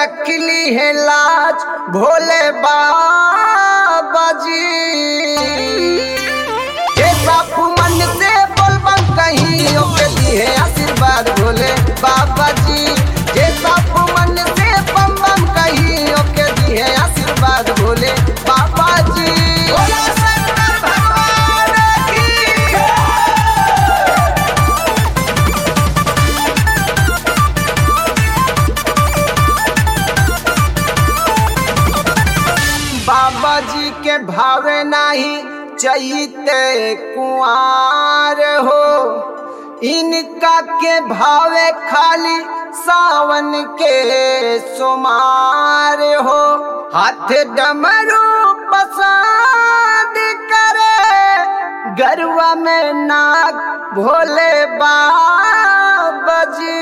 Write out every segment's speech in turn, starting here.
रख ली है लाज भोले बाबा जी जे साफ मन से बोलबम कहीं ओके दिए आशीर्वाद भोले बाबा जी जे साफ मन से बम बम कहीं ओके दिए आशीर्वाद भोले बाबा जी भोला शंकर भगवान की जय। बाबा जी के भावे नाही चैते कुआर हो इनका के भावे खाली सावन के सुमार हो हाथ डमरू पसंद करे गरवा में नाग भोले बाबा जी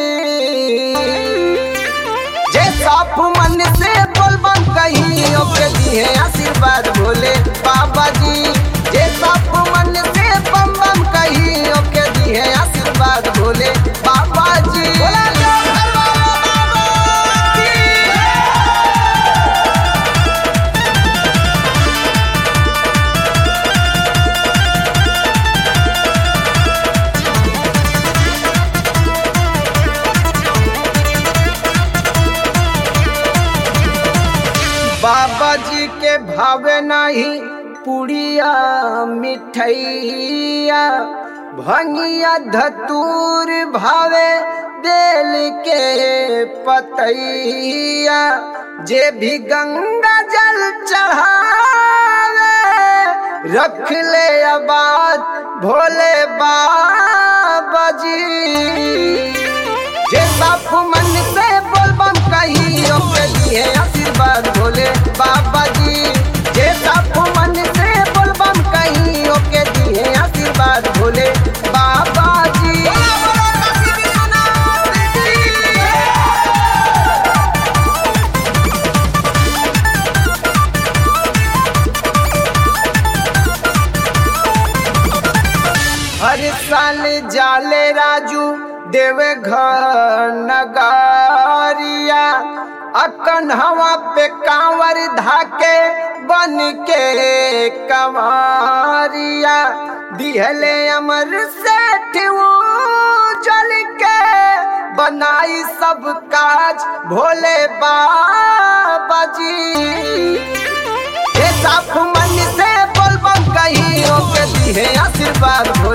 जे साफ मन से बोलबम कहीं ओके दिए आशीर्वाद भोले बाबा जी जे साफ मन से बम बम कहीं ओके दिए आशीर्वाद भोले बाबा जी भोला शंकर बाबा की बाबा जी के भावे नहीं पुड़िया मिठैया भंगिया धतूर भावे बेल के पतैया जे भी गंगा जल चढ़ावे रख ले आबाद भोले बाबा जी जे साफ मन से बोलबम कहीं ओके दिए आशीर्वाद भोले बाबा जी जे साफ मन से बोलबम कहीं ओके दिए आशीर्वाद भोले बाबा जी हर साल जाले राजू देवे घर नगारिया अकन हवा पे कांवर धाके बन के कंवरिया दिहले अमर सेठ वो जल के बनाई सब काज भोले बाबा जी ये साफ मन से बोलबम कहीं ओके दिए आशीर्वाद भोले